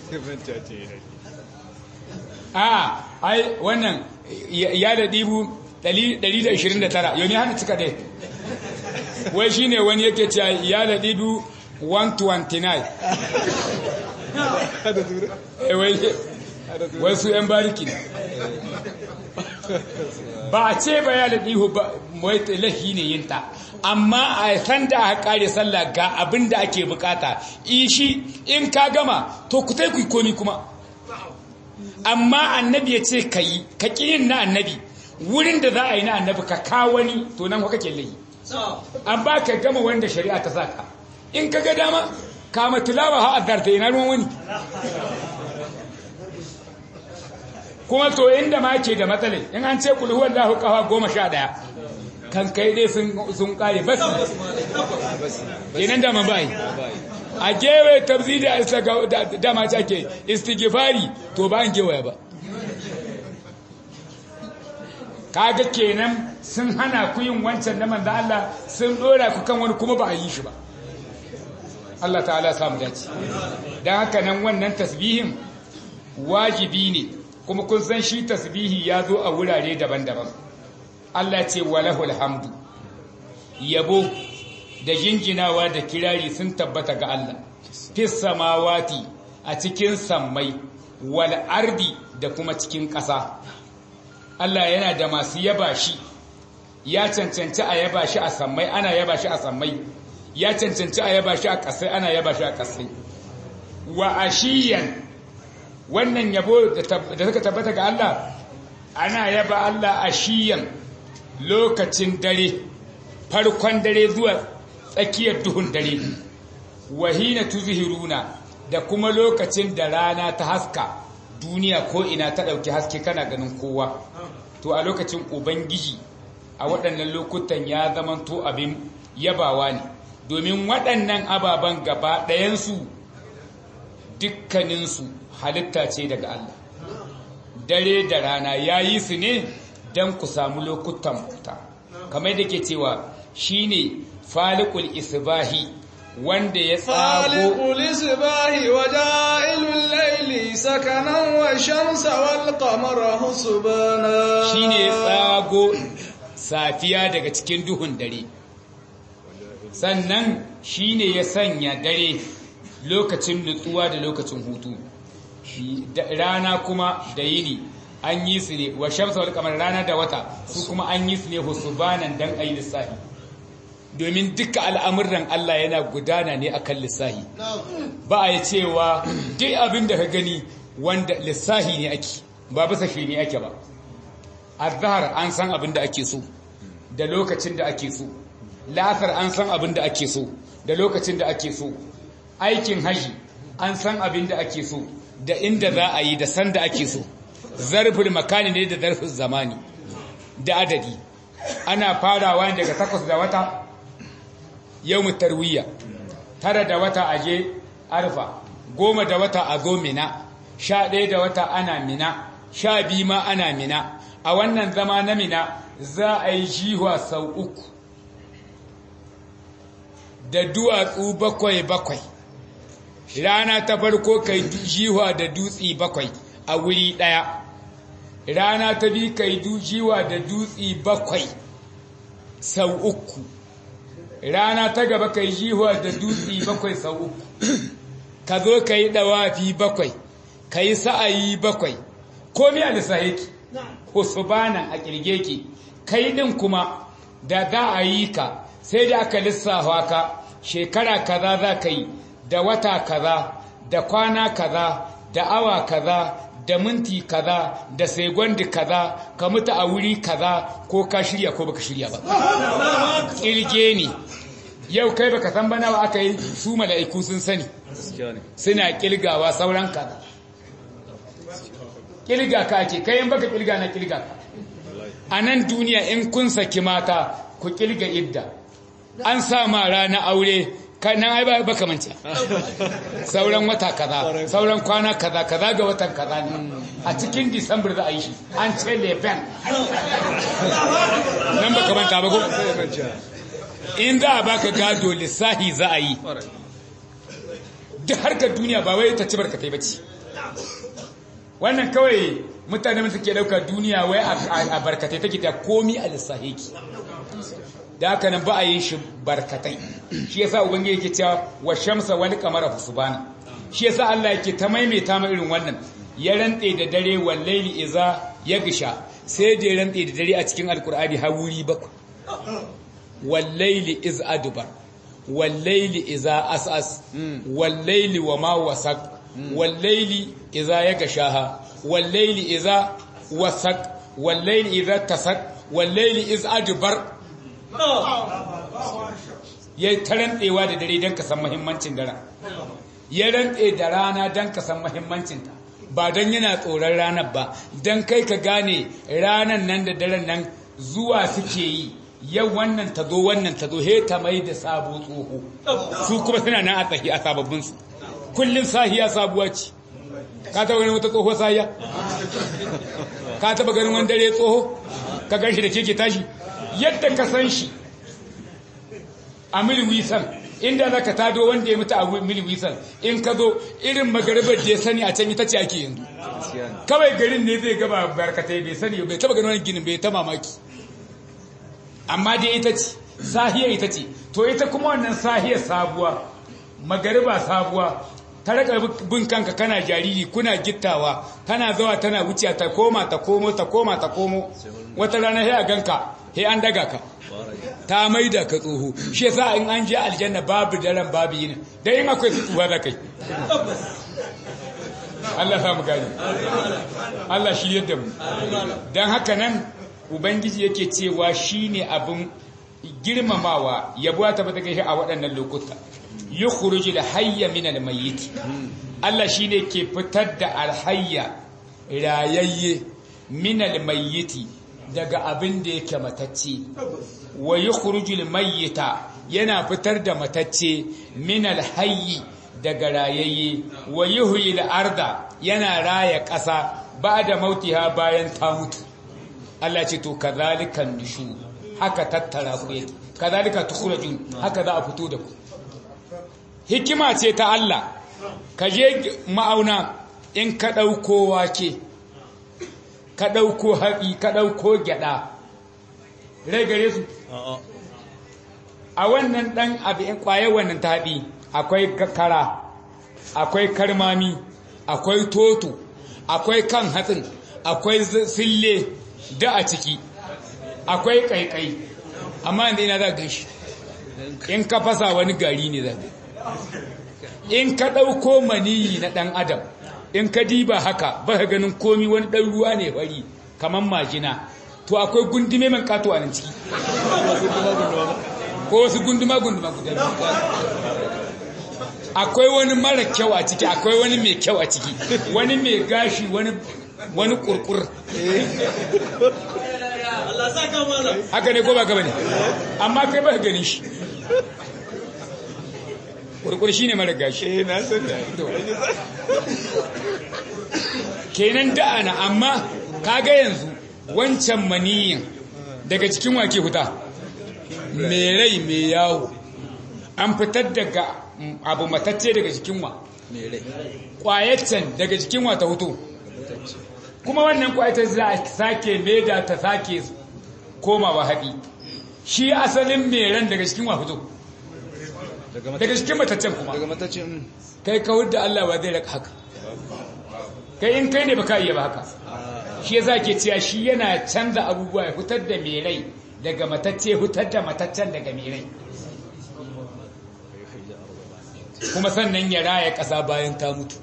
S1: a ai wannan ya da dibu 129 yau ne hana cika dai wai shine wani yake cewa ya da dibu 129 wai su 'yan bariki ne ba a ce ba ya da dihu ba wai lahi ne yinta amma a san da aka kare sallah ga abin da ake bukata ishi in ka gama to ku tai ku komi kuma amma annabi ya ce ka yi ka yin na annabi wurin da za a yi na annabi ka kawo wani to nan kuka ke layi an ba ka gama wanda shari'a ta saka in ka ga dama kama tilawa ha azarta ina ruwan wani kuma to inda ma ke da matsalai in an ce kulhu wallahu kafa goma sha daya kan kai dai sun kare basi kenan da man bai a gewe tabzidi da dama ta ke istighfari to ba an gewaya ba kaga kenan sun hana ku yin wancan na manzo Allah sun dora ku kan wani kuma ba a yi shi ba Allah ta'ala samu dace dan haka nan wannan tasbihin wajibi ne kuma kun san shi tasbihi ya zo a wurare daban-daban Allah ce walahul hamdu yabo da jinjinawa da kirari sun tabbata ga Allah fis samawati a cikin sammai wal ardi da kuma cikin ƙasa Allah yana da masu yaba shi ya cancanci a yaba shi a sammai ana yaba shi a sammai ya cancanci a yaba shi a ƙasai ana yaba shi a ƙasai wa ashiyan wannan yabo da suka tabbata ga Allah ana yaba Allah ashiyan lokacin dare farkon dare zuwa tsakiyar duhun dare wahina tuzhiruna da kuma lokacin da rana ta haska duniya ko ina ta dauki haske kana ganin kowa to a lokacin ubangiji a waɗannan lokutan ya zamanto abin yabawa ne domin waɗannan ababen gaba ɗayansu dukkaninsu halitta ce daga Allah dare da rana ya yi su ne don ku samu lokutan bauta kamar da ke cewa shi ne falikul isbahi wanda ya tsago
S2: falikul isbahi wa ja'ilul laili sakanan wa shamsa wal qamara husbana
S1: shi ne tsago safiya daga cikin duhun dare sannan shi ne ya sanya dare lokacin nutsuwa da lokacin hutu rana kuma da yini an yi su ne wa shamsa wal kamar rana da wata su kuma an yi su ne husbanan dan ayi lissahi domin duka al'amuran Allah yana gudana ne akan lissahi ba a yi cewa duk abin da ka gani wanda lissahi ne ake ba bisa shi ne ake ba azhar an san abin da ake so da lokacin da ake so la'asar an san abin da ake so da lokacin da ake so aikin haji an san abin da ake so da inda za a yi da san da ake so zarfin makani ne da zarfin zamani da adadi ana farawa daga takwas da wata yau tarwiyya tara da wata a je arfa goma da wata a zo mina sha ɗaya da wata ana mina sha biyu ma ana mina a wannan zama na mina za a yi jihuwa sau uku da duwatsu bakwai bakwai rana ta farko kai jiwa da dutsi bakwai a wuri ɗaya rana ta bi kai jiwa da dutsi bakwai sau uku rana ta gaba kai jiwa da dutsi bakwai sau uku ka zo ka yi ɗawafi bakwai ka yi sa'ayi bakwai komi a lissahiki husbanan a ƙirge ki kai ɗin kuma da za a yi ka sai da aka lissafa ka shekara kaza za ka yi da wata kaza da kwana kaza da awa kaza da minti kaza da segondi kaza ka mutu a wuri kaza ko ka shirya ko baka shirya ba ƙirge ne yau kai baka san bana aka yi su mala'iku sun sani suna ƙilgawa sauran kaza ƙilga ka ake kayan baka ƙilga na ƙilga ka a nan duniya in kun saki mata ku ƙilga idda an sa ma rana aure nan ai ba baka manta sauran wata kaza sauran kwana kaza kaza ga watan kaza ne a cikin disambar za a yi shi an ce leven nan baka manta ba ko in za a baka gado lissahi za a yi duk harkar duniya ba wai ta ci barkatai ba ce wannan kawai mutane mutu ke dauka duniya wai a barkatai take ta komi a lissahi ki da haka nan ba a yi shi barkatai shi yasa ubangiji yake cewa wa shamsa wal qamara husbana shi yasa Allah yake ta maimaita ma irin wannan ya rantse da dare wal layli iza yagsha sai da ya rantse da dare a cikin alqur'ani har wuri bakwai wal layli iz adbar wal layli iza asas wal layli wama wasaq wal layli iza yagshaha wal layli iza wasaq wal layli iza tasaq wal layli iz adbar ya ta rantsewa da dare don ka san mahimmancin daren ya rantse da rana don ka san mahimmancinta ba don yana tsoron ranar ba don kai ka gane ranar nan da daren nan zuwa suke yi yau wannan ta zo wannan ta zo he ta mai da sabo tsoho su kuma suna nan a tsahi a sababbinsu kullum sahiya sabuwa ce ka taba ganin wata tsoho sahiya ka taba ganin wani dare tsoho ka gan shi da keke tashi yadda ka san shi a miliwisan inda za ka tado wanda ya mutu a miliwisan in ka zo irin magaribar da ya sani a can ita ce ake yanzu kawai garin ne zai gaba barkatai bai sani bai taba ganin wani ginin bai ta mamaki amma dai ita ce sahiya ita ce to ita kuma wannan sahiya sabuwa magariba sabuwa ta raka bin kanka kana jariri kuna gittawa tana zawa tana wuce ta koma ta komo ta koma ta komo wata rana sai a ganka sai an daga ka ta maida ka tsoho shi yasa in an je aljanna babu daren babu yin dan in akwai fituwa da kai Allah ya mu gani Allah shi yadda mu dan haka nan ubangiji yake cewa shine abin girmamawa yabuwa ta bata kai a waɗannan lokuta yukhruju al-hayya min al-mayyit Allah shine ke fitar da al-hayya rayayye min al-mayyit daga abin da yake matacce wa yukhruju al-mayyita yana fitar da matacce min al-hayyi daga rayayye wa yuhyi al-arda yana raya ƙasa ba'da mautiha bayan ta mutu Allah ce to kazalikan nushu haka tattara ku yake kazalika tukhrajun haka za a fito da ku hikima ce ta Allah ka je ma'auna in ka ɗauko wake ka ɗauko haƙi ka ɗauko gyaɗa rai gare su a wannan ɗan abin ƙwaye wannan taɓi akwai kara akwai karmami akwai toto akwai kan hatsin akwai sille da a ciki akwai ƙaiƙai amma yanzu ina za gan shi in ka fasa wani gari ne za in ka ɗauko maniyi na ɗan adam in ka diba haka ba ka ganin komi wani ɗan ruwa ne fari kamar majina to akwai gundume man kato a nan ciki ko wasu gunduma gunduma guda akwai wani mara kyau a ciki akwai wani mai kyau a ciki wani mai gashi wani wani kurkur haka ne ko ba gaba ne amma kai ba ka ganin shi kurkur shi ne mara gashi kenan da'ana amma kaga yanzu wancan maniyin daga cikin wake huta mai rai mai yawo an fitar daga abu matacce daga cikin wa kwayaccen daga cikin wa ta hutu kuma wannan kwayaccen za a sake leda ta sake komawa haɗi shi asalin mai ran daga cikin wa fito daga cikin mataccen kuma
S2: daga mataccen
S1: kai kawar da Allah ba zai raka haka kai in kai ne baka iya ba haka shi yasa ke cewa shi yana canza abubuwa ya fitar da mai rai daga matacce fitar da mataccen daga mai rai kuma sannan ya raya ƙasa bayan ta mutu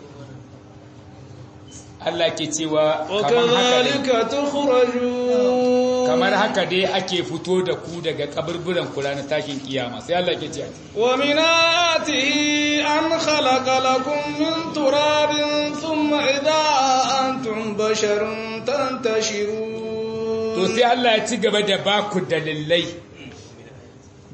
S1: Allah ke cewa kamar haka dai
S2: وكذلك تخرجون
S1: kamar haka dai ake fito da ku daga kaburburan kula na tashin kiyama sai Allah ke cewa
S2: ومن آياته أن خلق لكم من تراب ثم إذا أنتم بشر
S1: to
S2: تنتشرون
S1: sai Allah ya ci gaba da baku dalilai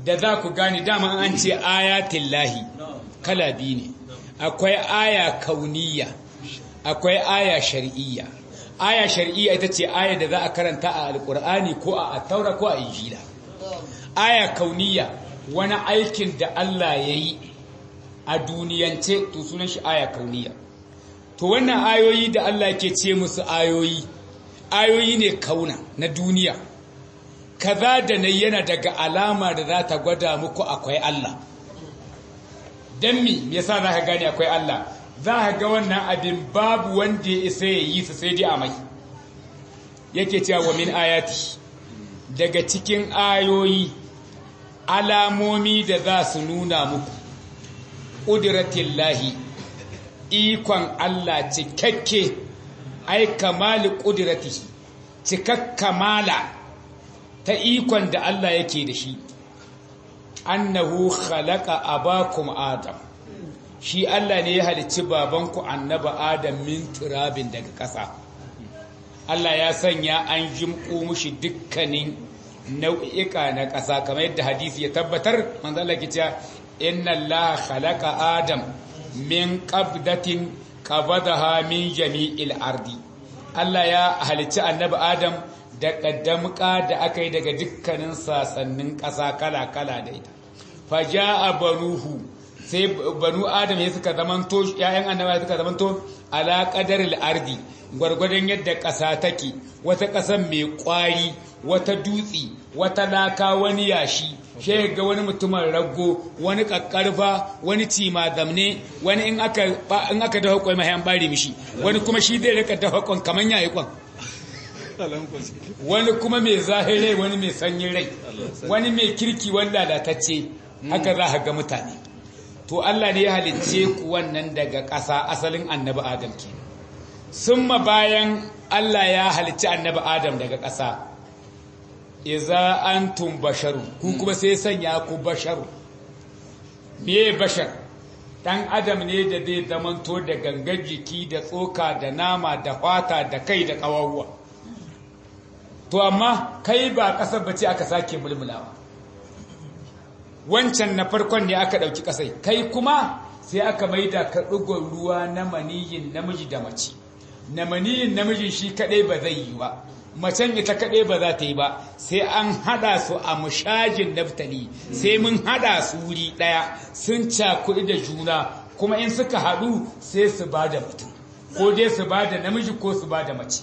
S1: da za ku gane dama an ce ayatin lahi kala biyu ne akwai aya kauniya akwai aya shar'iyya aya shar'iyya ita ce aya da za a karanta a alkur'ani ko a taura ko a injila aya kauniya wani aikin da Allah ya yi a duniyance to sunan shi aya kauniya to wannan ayoyi da Allah ke ce musu ayoyi ayoyi ne kauna na duniya kaza da na yana daga alama da za ta gwada muku akwai Allah don mi yasa za ka gane akwai Allah za ka ga wannan abin babu wanda ya isa ya yi su sai dai a mai yake cewa wa min ayati daga cikin ayoyi alamomi da za su nuna muku ƙudiratillahi ikon Allah cikakke ai kamali ƙudiratihi cikakkamala ta ikon da Allah yake da shi annahu khalaqa abakum adam shi Allah ne ya halicci babanku annaba adam min turabin daga ƙasa Allah ya sanya an jimƙo mushi dukkanin nau'ika na ƙasa kamar yadda hadisi ya tabbatar manzo Allah ke cewa inna Allah khalaqa adam min qabdatin qabadaha min jami'il ardi Allah ya halicci annabi adam da ƙaddamka da aka yi daga dukkanin sasannin ƙasa kala-kala da ita faja'a banuhu sai banu adam ya suka zamanto ƴaƴan annaba suka zamanto ala qadaril ardi gwargwadon yadda ƙasa take wata ƙasan mai ƙwari wata dutsi wata laka wani yashi she ga wani mutumin rago wani kakkarfa wani cima zamne wani in aka in aka dafa kwai mahayan bare mishi wani kuma shi zai rika dafa kwan kaman yayi kwan wani kuma mai zahirai wani mai sanyin rai wani mai kirki wanda lalatacce haka za ka ga mutane to Allah ne ya halicce ku wannan daga ƙasa asalin annabi Adam ke summa bayan Allah ya halicci annabi Adam daga ƙasa iza antum basharu ku kuma sai sanya ku basharu me bashar dan adam ne da zai zamanto da gangar jiki da tsoka da nama da fata da kai da ƙawawwa to amma kai ba ƙasar bace aka sake mulmulawa wancan na farkon ne aka ɗauki ƙasai kai kuma sai aka maida ka ɗigon ruwa na maniyin namiji da mace na maniyin namiji shi kaɗai ba zai yi ba macen ita kaɗai ba za ta yi ba sai an haɗa su a mushajin naftali sai mun haɗa su wuri ɗaya sun cakuɗi da juna kuma in suka haɗu sai su ba da mutum ko dai su ba da namiji ko su ba da mace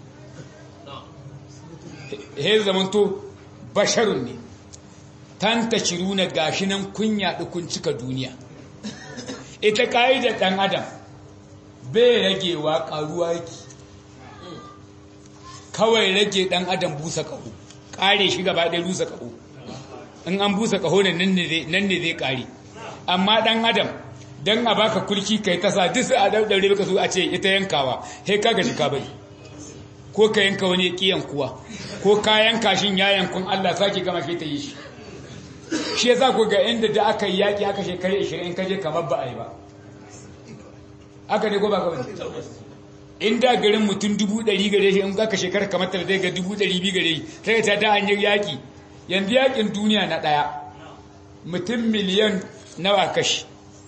S1: he zamanto basharun ne tanta ciruna gashi nan kunya kun cika duniya ita ka'idar ɗan adam bai ragewa ƙaruwa yake kawai rage ɗan adam busa ƙaho ƙare shi gaba ɗaya rusa ƙaho in an busa ƙaho nan ne zai ƙare amma ɗan adam don a baka kulki kai tasa duk sai a ɗaɗɗaure baka so a ce ita yankawa he ka gaji ka bari ko ka yanka wani ƙiyan kuwa ko ka yanka shin ya yankun Allah sake gama shi ta yi shi shi yasa ku ga inda da aka yi yaƙi aka shekara 20 ka je kamar ba a yi ba aka ne ko ba ka bane in da garin mutum dubu ɗari gare shi in aka shekara kamar tara zai ga dubu ɗari biyu gare shi sai ta da hanyar yaƙi yanzu yaƙin duniya na ɗaya mutum miliyan nawa kashi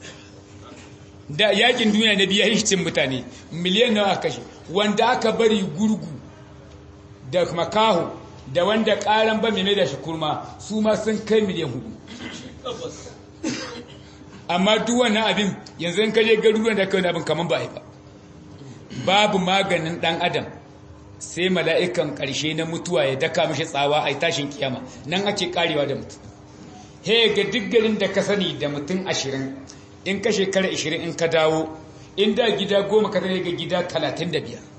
S1: da yaƙin duniya na biya hishicin mutane miliyan nawa kashi wanda aka bari gurgu da makaho da wanda ƙaran ba mai da shi kurma su ma sun kai miliyan hudu amma duk wannan abin yanzu in kaje garuruwan da kai abin kamar ba a yi ba babu maganin ɗan adam sai mala'ikan ƙarshe na mutuwa ya daka mashi tsawa a tashin kiyama nan ake karewa da mutum he ga duk garin da ka sani da mutum ashirin in ka shekara ashirin in ka dawo in da gida goma ka zai ga gida talatin da biyar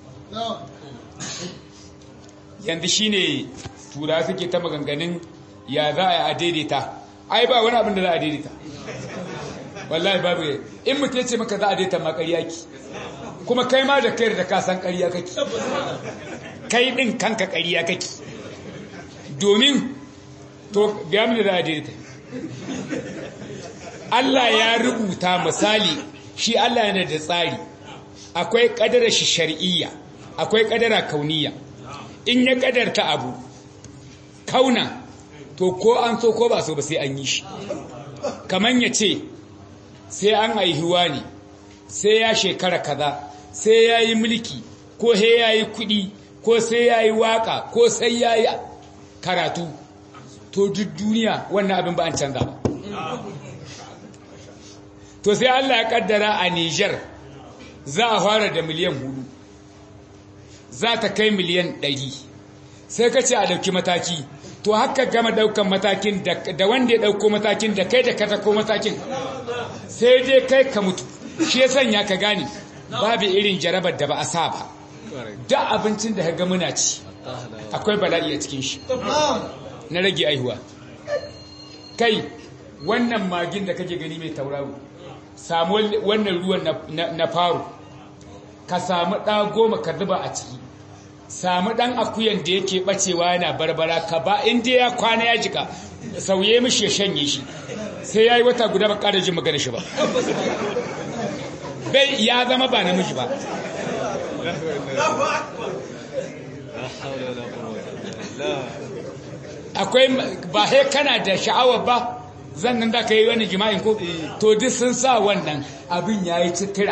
S1: yanzu shi ne tura suke ta maganganun ya za a daidaita ai ba wani abin da za a daidaita wallahi babu in mutum ya ce maka za a daidaita makariya ki kuma kai ma da kai da ka san ƙarya kake kai ɗin kanka ƙarya kake domin to ga mu da daidaita Allah ya rubuta misali shi Allah yana da tsari akwai ƙadara shi shar'iyya akwai ƙadara kauniya in ya ƙadarta abu kauna to ko an so ko ba so ba sai an yi shi kaman ya ce sai an aihuwa ne sai ya shekara kaza sai ya yi mulki ko he ya yi kuɗi ko sai ya yi waƙa ko sai ya yi karatu to duk duniya wannan abin ba an canza ba to sai Allah ya kaddara a Niger za a fara da miliyan hudu za ta kai miliyan ɗari sai ka ce a ɗauki mataki to haka gama ɗaukan matakin da wanda ya ɗauko matakin da kai da ka tako matakin sai dai kai ka mutu shi ya sanya ka gane babu irin jarabar da ba a sa ba da abincin da ga muna ci akwai bala'i a cikin shi na rage aihuwa kai wannan magin da kake gani mai tauraro samu wannan ruwan na faru ka samu ɗa goma ka zuba a ciki samu ɗan akuyan da yake ɓacewa yana barbara ka ba inda ya kwana ya jika sauye mishi ya shanye shi sai ya yi wata guda ba ƙara jin magana shi ba bai ya zama ba namiji ba akwai ba he kana da sha'awar ba zan nan da ka yi wani jima'in ko to duk sun sa wannan abin ya yi citira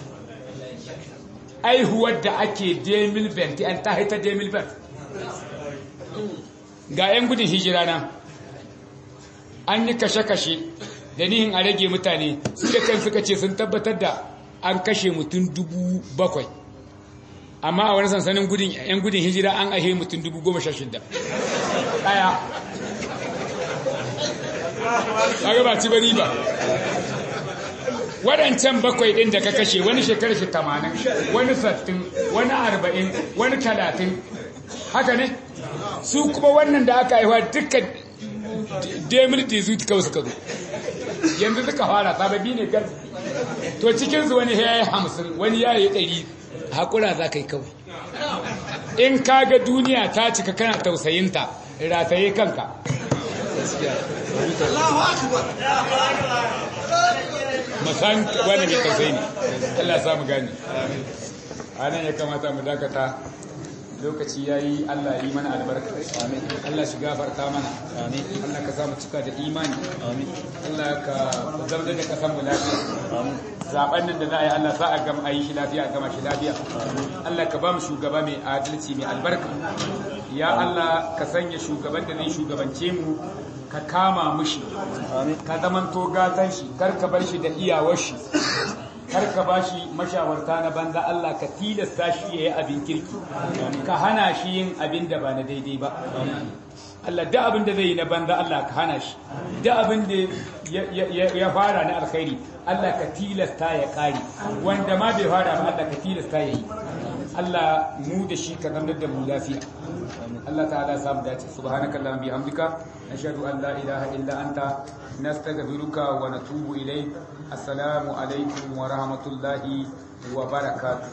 S1: aihuwar da ake demil benti an ta haita demil bent ga 'yan gudun hijira na an yi kashe-kashe da nihin a rage mutane su da kan suka ce sun tabbatar da an kashe mutum dubu bakwai amma a wani sansanin gudun 'yan gudun hijira an ahe mutum dubu goma sha shida ɗaya kaga ba ci bari ba waɗancan bakwai ɗin da ka kashe wani shekarar shi tamanin wani sattin wani arba'in wani talatin haka ne su kuma wannan da aka haihuwa dukkan demil dizu kawai suka zo yanzu suka fara sababi ne gar to cikinsu wani ya yi hamsin wani ya yi ɗari haƙura za ka yi kawai in ka ga duniya ta cika kana tausayinta rataye kanka masan wani mai tausayi ne Allah samu gani anan ya kamata mu dakata lokaci ya yi Allah yi mana albarka Allah shi gafarta mana Allah ka samu cika da imani Allah ka zama da kasan mu lafiya zaben nan da za a yi Allah za a gama a yi shi lafiya a gama shi lafiya Allah ka ba mu shugaba mai adalci mai albarka ya Allah ka sanya shugaban da zai shugabance mu ka kama mushi ka zamanto gatan shi kar ka bar shi da iyawar shi kar ka ba shi mashawarta na banza Allah ka tilasta shi ya yi abin kirki ka hana shi yin abin da ba na daidai ba Allah da abin da zai yi na banza Allah ka hana shi da abin da ya fara na alkhairi Allah ka tilasta ya kare wanda ma bai fara ba Allah ka tilasta ya yi Allah mu da shi ka zama da mu lafiya Allah ta'ala ya samu dace subhanakallahumma bihamdika nashhadu an la ilaha illa anta nastaghfiruka wa natubu ilayk assalamu alaikum wa rahmatullahi wa barakatuh